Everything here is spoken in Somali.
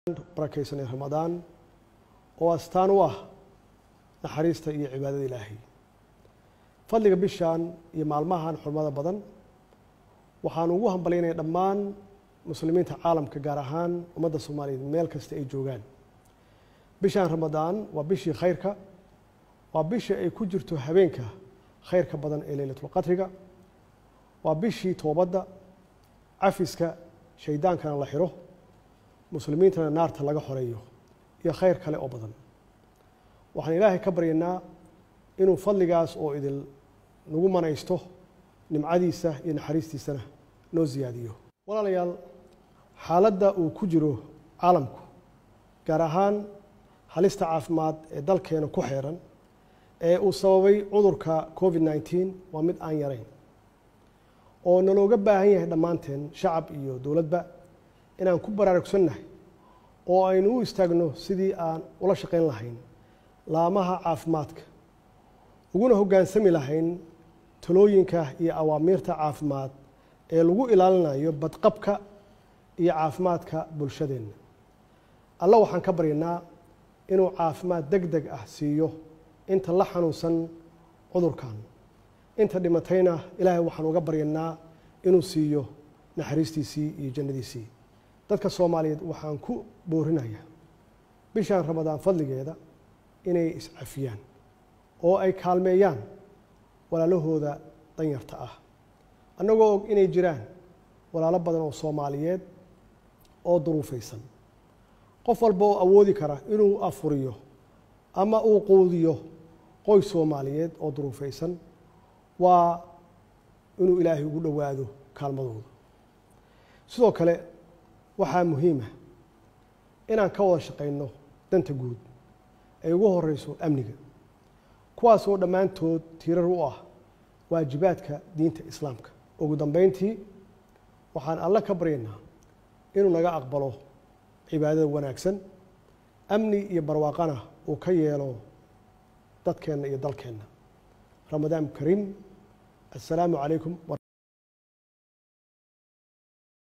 barakaysanay ramadaan oo astaan u ah naxariista iyo cibaadada ilaahay fadliga bishan iyo maalmahan xurmada badan waxaan ugu hambalyaynaya dhammaan muslimiinta caalamka gaar ahaan ummadda soomaaliyeed meel kasta ay joogaan bishan ramadaan waa bishii khayrka waa bishii ay ku jirto habeenka khayrka badan ee leylatulqadriga waa bishii toobadda cafiska shaydaankana la xiro muslimiintana naarta laga xoreeyo iyo khayr kale oo badan waxaan ilaahay ka baryaynaa inuu fadligaas oo idil nagu manaysto nimcadiisa iyo naxariistiisana noo siyaadiyo walaalayaal xaaladda uu ku jiro caalamku gaar ahaan halista caafimaad ee dalkeena ku xeeran ee uu sababay cudurka covid nneteen waa mid aan yarayn oo nalooga baahan yahay dhammaanteen shacab iyo dowladba inaan ku baraarugsannahay oo aynu u istaagno sidii aan ula shaqayn lahayn laamaha caafimaadka uguna hoggaansami lahayn talooyinka iyo awaamiirta caafimaad ee lagu ilaalinayo badqabka iyo caafimaadka bulshadeenna alla waxaan ka baryanaa inuu caafimaad deg deg ah siiyo inta la xanuunsan cudurkan inta dhimatayna ilaahay waxaan uga baryanaa inuu siiyo naxariistiisii iyo jannadiisii dadka soomaaliyeed waxaan ku boorinayaa bishan ramadaan fadligeeda inay iscafiyaan oo ay kaalmeeyaan walaalahooda danyarta ah annagoo og inay jiraan walaalo badan oo soomaaliyeed oo duruufaysan qof walba oo awoodi kara inuu afuriyo ama uu quudiyo qoys soomaaliyeed oo duruufaysan waa inuu ilaahay ugu dhowaado kaalmadooda sidoo kale waxaa muhiima inaan ka wada shaqayno danta guud ay ugu horeyso amniga kuwaas oo dhammaantood tiirar u ah waajibaadka diinta islaamka ugu dambeyntii waxaan alle ka baryaynaa inuu naga aqbalo cibaadada wanaagsan amni iyo barwaaqana uu ka yeelo dadkeenna iyo dalkeenna ramadaan kariim assalaamu calaykum